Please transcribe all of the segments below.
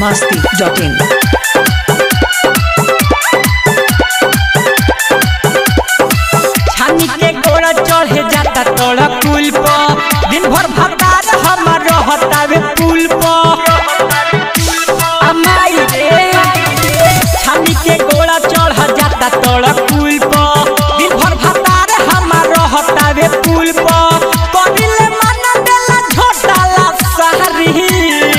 masti.in. छानी के गोड़ा चढ़े जाता तोड़ा पुल पर दिन भर भतार हमर रहतावे पुल पर अमाई रे छानी के गोड़ा चढ़ जाता तोड़ा पुल पर दिन भर भतार हमर रहतावे पुल पर कबिले मन देला झोटाला सहरी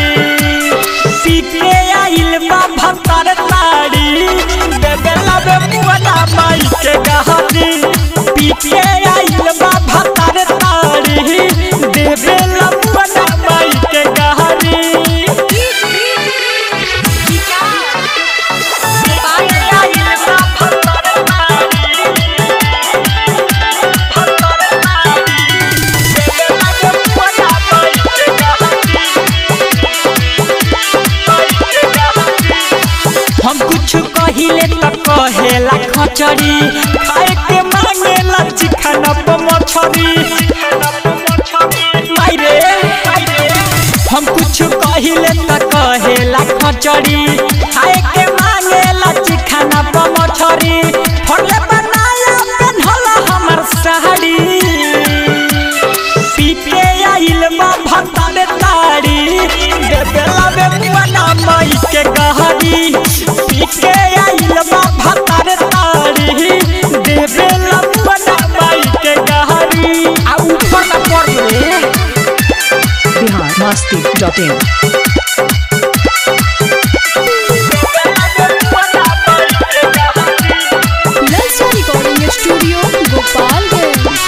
पीके आइल बा भतार ताड़ी बेबेला बे मुअना माई के गहरी पीके आइल बा भतार ताड़ी बेबेला मुअना माई के गहरी हम कुछ कहिले त कहेला खचरी खाए के मांगेला चिकन प मछरी माइरे हम कुछ कहिले त कहेला खचरी खाए के मांगेला चिकन प मछरी फड़ले बनाया पेन्हला हमर साड़ी पीके आइल बा भतारे ताड़ी देबेला बे मुआना माई के गहरी पीके आइल बा भतारे ताड़ी देबेला मुआना माई के गहरी आ ऊपर ना पड़ रे Bihar masti.in. ललचा रिकॉर्डिंग स्टूडियो गोपालगंज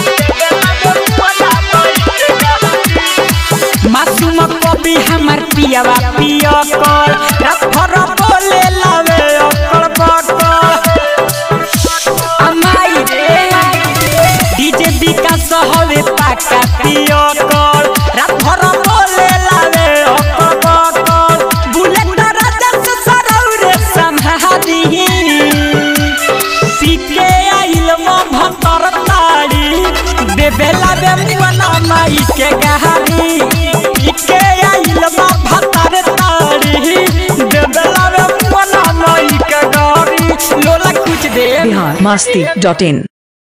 मासूम कवि हमर पियावा पिया कर रात भर बोले लावे अकड़ बकड़ अमाई रे डीजे विकास हवे पाका पिया कर रात भर बोले लावे अकड़ बकड़ बुलेट राजा से सरौरे संहारी पीके आइल म भतर ताड़ी देबेला बे मुअना माई के गहरी पीके आइल म भतर ताड़ी देबेला बे मुअना माई के गहरी लोला कुछ दे Bihar masti.in.